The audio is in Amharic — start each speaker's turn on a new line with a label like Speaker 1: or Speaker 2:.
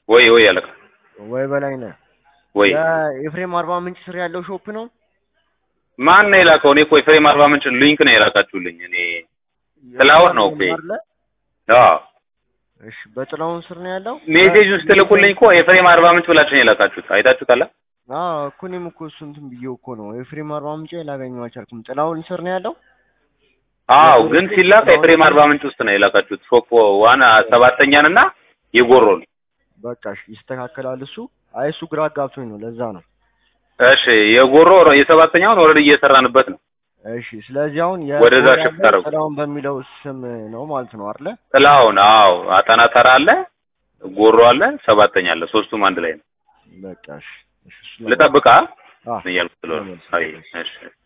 Speaker 1: ወይ ወይ አለቃ
Speaker 2: ወይ በላይነህ
Speaker 1: ወይ
Speaker 2: የኤፍሬም አርባ ምንጭ ስር ያለው ሾፕ ነው።
Speaker 1: ማን ነው የላከው? እኔ እኮ ኤፍሬም አርባ ምንጭ ሊንክ ነው የላካችሁልኝ። እኔ ጥላሁን ነው እኮ።
Speaker 2: አይደለ?
Speaker 1: አዎ
Speaker 2: እሺ በጥላሁን ስር ነው ያለው።
Speaker 1: ሜሴጁን ስትልኩልኝ እኮ ኤፍሬም አርባ ምንጭ ብላችሁ ነው የላካችሁት። አይታችሁታል?
Speaker 2: አዎ እኮ እኔም እኮ እሱ እንትን ብዬው እኮ ነው ኤፍሬም አርባ ምንጭ ላገኘው አልቻልኩም። ጥላሁን ስር ነው ያለው።
Speaker 1: አዎ ግን ሲላክ ኤፍሬም አርባ ምንጭ ውስጥ ነው የላካችሁት። ሾፕ ዋና ሰባተኛን እና የጎሮን
Speaker 2: በቃ እሺ ይስተካከላል እሱ። አይ እሱ ግራ አጋብቶኝ ነው ለዛ ነው።
Speaker 1: እሺ የጎሮ የሰባተኛውን ኦልሬዲ እየሰራንበት ነው።
Speaker 2: እሺ ስለዚህ አሁን
Speaker 1: ወደዛ
Speaker 2: የጎራ
Speaker 1: ሽፍት
Speaker 2: ያለው
Speaker 1: አደረጉ።
Speaker 2: ጥላሁን በሚለው ስም ነው ማለት ነው አይደለ?
Speaker 1: ጥላሁን አዎ፣ አጠና ተራ አለ፣ ጎሮ አለ፣ ሰባተኛ አለ። ሶስቱም አንድ ላይ ነው።
Speaker 2: በቃ እሺ እሺ እሱ ነው።
Speaker 1: ልጠብቃ
Speaker 2: አዎ
Speaker 1: እያልኩ ስለሆነ አይ እሺ